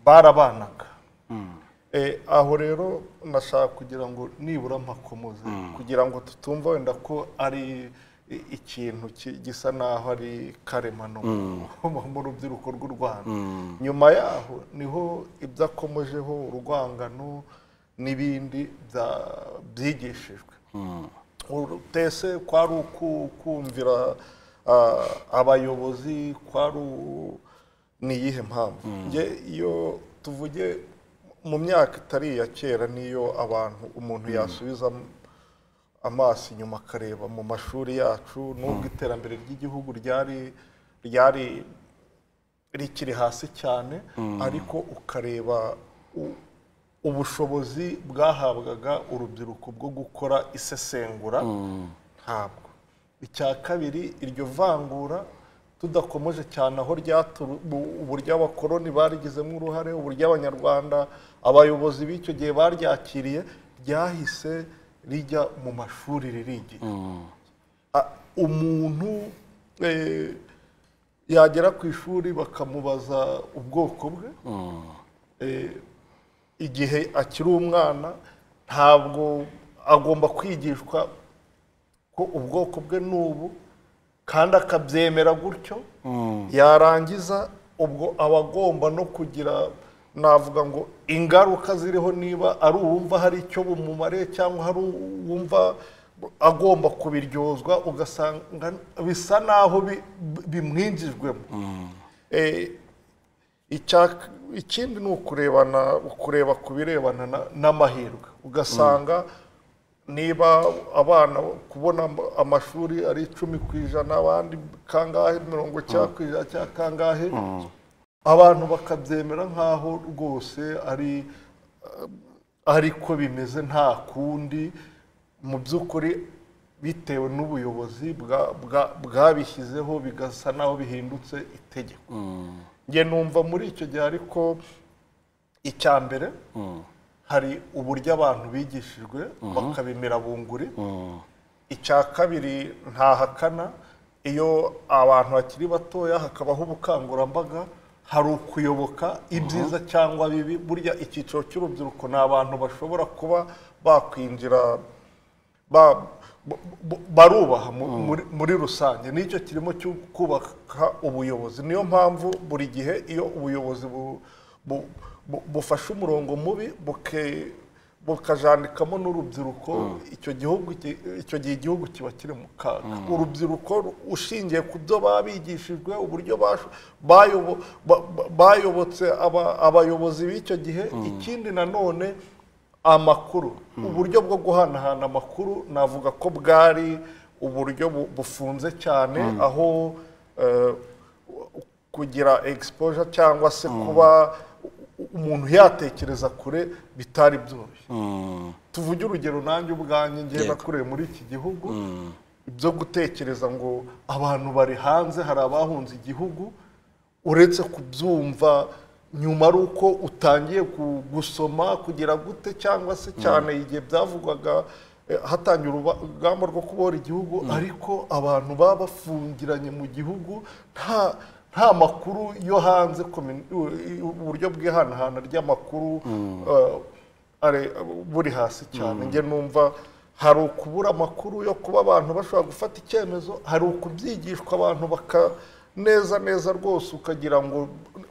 barabanaga aho rero nashaka kugira ngo nibura mpakomoze kugira ngo tutumva wenda ko ari i- ikintu ki- gisa naho ari karemano mu- mu rubyiruko rw'u rwanda nyuma yaho niho ibyo akomojeho urwangano n'ibindi bya- byigishijwe utese kwari uku- kumvira ah, abayobozi kwari u- ni iyihe mpamvu Njye iyo tuvuge mu myaka itari iya kera niyo abantu umuntu yasubiza amaso inyuma akareba mu mashuri yacu nubwo iterambere ry'igihugu ryari ryari rikiri hasi cyane ariko ukareba u- ubushobozi bwahabwaga urubyiruko bwo gukora isesengura ntabwo icya kabiri iryo vangura tudakomeje cyane aho ryaturu bu- uburyo abakoloni barigizemo uruhare uburyo abanyarwanda abayobozi b'icyo gihe baryakiriye ryahise rijya mu mashuri ririgira A- umuntu eh, yagera ku ishuri bakamubaza ubwoko bwe Eh, igihe akiri umwana ntabwo agomba kwigishwa ko ubwoko bwe ni ubu kandi akabyemera gutyo yarangiza ubwo aba agomba no kugira navuga ngo ingaruka ziriho niba ari uwumva hari icyo bumumariye cyangwa hari uwumva agomba kubiryozwa ugasanga bisa naho bi- bi- bimwinjijwemo Eh, Icya- ikindi ni ukurebana ukureba ku birebana na- n'amahirwe ugasanga niba abana kubona am- amashuri ari icumi ku ijana abandi kangahe mirongo icyenda ku ijana cya kangahe abantu bakabyemera nk'aho rwose ari ariko bimeze nta kundi mu by'ukuri bitewe n'ubuyobozi bwa- bwa- bwabishyizeho bigasa naho bihindutse itegeko njye numva muri icyo gihe ariko icya mbere hari uburyo abantu bigishijwe bakabimira bunguri icya kabiri ntahakana iyo abantu bakiri batoya hakabaho ubukangurambaga hari ukuyoboka ibyiza cyangwa bibi burya icyiciro cy'urubyiruko ni abantu bashobora kuba bakwinjira ba- bu- bu- barubaha mu- muri- muri rusange nicyo kirimo cyo kubaka ubuyobozi niyo mpamvu buri gihe iyo ubuyobozi bu- bu- bu- bufashe umurongo mubi buke- bukajandikamo n'urubyiruko icyo gihugu ki- icyo gihe igihugu kiba kiri mu kaga urubyiruko ru- ushingiye ku byo babigishijwe uburyo basho- bayobo- ba- ba- bayobotse aba- abayobozi b'icyo gihe ikindi nanone amakuru uburyo bwo guhanahana amakuru navuga ko bwari uburyo bu- bufunze cyane aho eh, kugira exposure cyangwa se kuba u- u- umuntu yatekereza kure bitari byoroshye tuvuge urugero nanjye ubwanjye ngiye Yego. nakuriye muri iki gihugu ibyo gutekereza ngo abantu bari hanze hari abahunze igihugu uretse kubyumva nyuma ari uko utangiye ku- gusoma kugira gute cyangwa se cyane igihe byavugwaga eh, hatangira uruba- urugamba rwo kubohora igihugu ariko abantu baba bafungiranye mu gihugu nta nta makuru yo hanze komini- u- i- uburyo bw'ihanahana ry'amakuru eh, ari buri hasi cyane njye numva hari ukubura amakuru yo kuba abantu bashobora gufata icyemezo hari ukubyigishwa abantu baka neza neza rwose ukagira ngo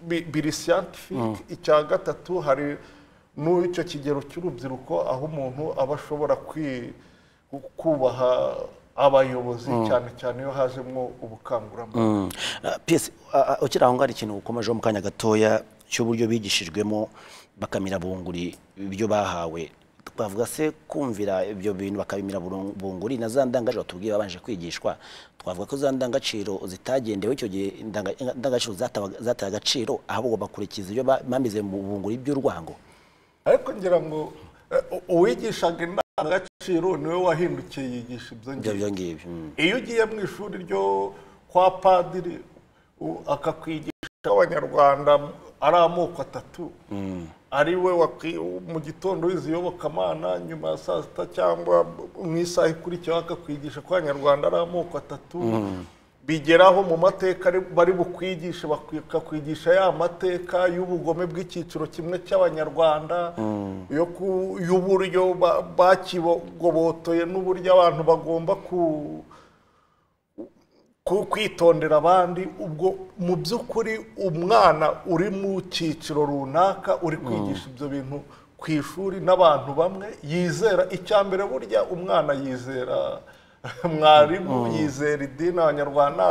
bi- biri siyantifike icya gatatu hari n'icyo kigero cy'urubyiruko aho umuntu aba ashobora kwi- ku- kubaha abayobozi cyane cyane iyo hajemo ubukangurambaga piyesi a- a- ukiri aho ngaho hari ikintu ukomejeho mu kanya gatoya cy'uburyo bigishijwemo bakamira bunguri ibyo bahawe twavuga se kumvira ibyo bintu bakabimira burung- bunguri na za ndangagaciro tubwiye babanje kwigishwa twavuga ko za ndangagaciro zitagendewe icyo gihe indanga- indangagaciro zatabaga- zataye agaciro ahubwo bakurikiza ibyo ba- bamize mu bunguri by'urwango ariko ngira ngo eh, u- uwigishaga indangagaciro niwe wahindukiye yigisha ibyo ibyo ngibyo byo ngibyo mm. iyo ugiye mu ishuri ryo kwa padiri u- akakwigisha abanyarwanda ari amoko atatu ari we wakwi- mu gitondo wize iyobokamana nyuma ya saa sita cyangwa mu isaha ikurikiyeho akakwigisha ko abanyarwanda ari amoko atatu bigeraho mu mateka ari- bari bukwigishe bakakwigisha ya mateka y'ubugome bw'icyiciro kimwe cy'abanyarwanda yo ku- y'uburyo ba- bakibogobotoye n'uburyo abantu bagomba ku ku- kwitondera abandi ubwo mu by'ukuri umwana uri mu cyiciro runaka uri kwigisha ibyo bintu ku ishuri n'abantu bamwe yizera icya mbere burya umwana yizera mwarimu yizera idini abanyarwanda